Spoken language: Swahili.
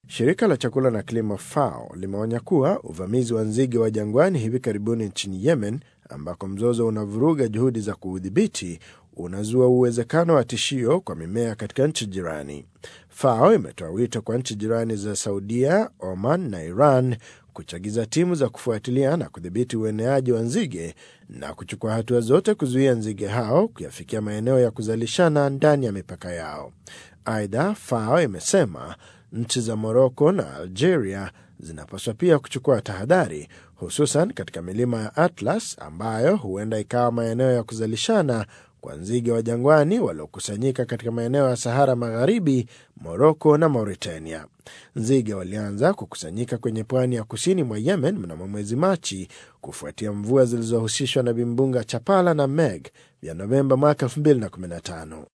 Shirika la chakula na kilimo FAO limeonya kuwa uvamizi wa nzige wa jangwani hivi karibuni nchini Yemen, ambako mzozo unavuruga juhudi za kuudhibiti, unazua uwezekano wa tishio kwa mimea katika nchi jirani. FAO imetoa wito kwa nchi jirani za Saudia, Oman na Iran kuchagiza timu za kufuatilia na kudhibiti ueneaji wa nzige na kuchukua hatua zote kuzuia nzige hao kuyafikia maeneo ya kuzalishana ndani ya mipaka yao. Aidha, FAO imesema nchi za Moroko na Algeria zinapaswa pia kuchukua tahadhari, hususan katika milima ya Atlas ambayo huenda ikawa maeneo ya kuzalishana kwa nzige wa jangwani waliokusanyika katika maeneo ya Sahara Magharibi, Moroko na Mauritania. Nzige walianza kukusanyika kwenye pwani ya kusini mwa Yemen mnamo mwezi Machi kufuatia mvua zilizohusishwa na vimbunga Chapala na Meg vya Novemba mwaka 2015.